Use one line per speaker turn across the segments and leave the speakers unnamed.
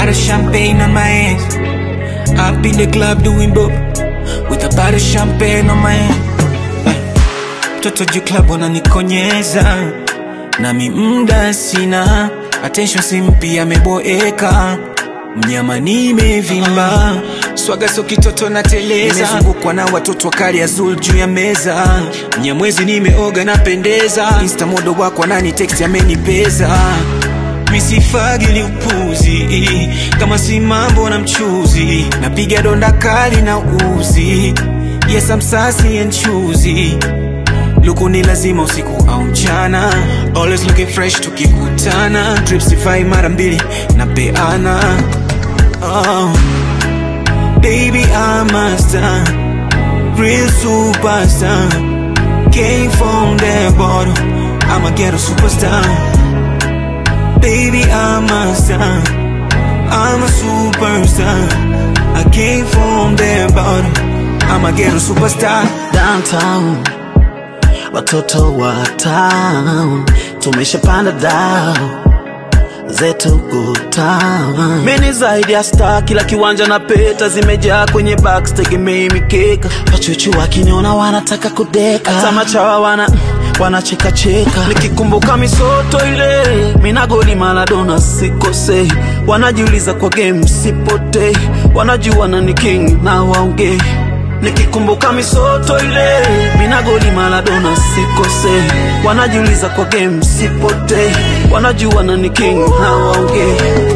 bottle of champagne on my hands. Up in the club doing bob with a bottle of champagne on my hand. Eh, Mtoto juu club wananikonyeza nami mda sina attention simpi ameboeka mnyama nimevimba swaga so kitoto na teleza nimezungukwa na watoto wakali azul juu ya meza mnyamwezi nimeoga napendeza insta modo wako anani text amenipeza misifagili upuzi kama si mambo na mchuzi napiga donda kali na uzi yes I'm sassy and choosy luku ni lazima usiku au mchana always looking fresh tukikutana tripsify mara mbili na peana oh. baby I'm a star real superstar came from the bottom I'm a ghetto superstar baby I'm a star I'm a superstar I came from the bottom I'm a ghetto superstar
downtown watoto wa town tumeshapanda dao zetu kutown meni zaidi ya star kila kiwanja na peta zimejaa kwenye box tegemei mikeka wachuchu wakiniona wanataka kudeka hata machawa wana wanachekacheka nikikumbuka misoto ile minagoli maladona sikosei wanajiuliza kwa game sipotei wanajua na ni king na waongei nikikumbuka misoto ile minagoli maladona sikose wanajiuliza kwa game sipote wanajua na ni king na waongee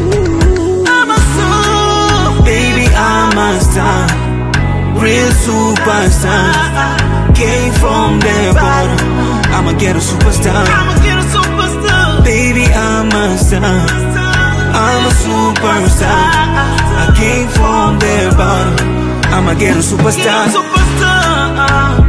Baby, I'm a star, real superstar. Came from the bottom, I'm a ghetto superstar. Baby, I'm a star, I'm a superstar. I came from the bottom, I'm a ghetto superstar.
superstar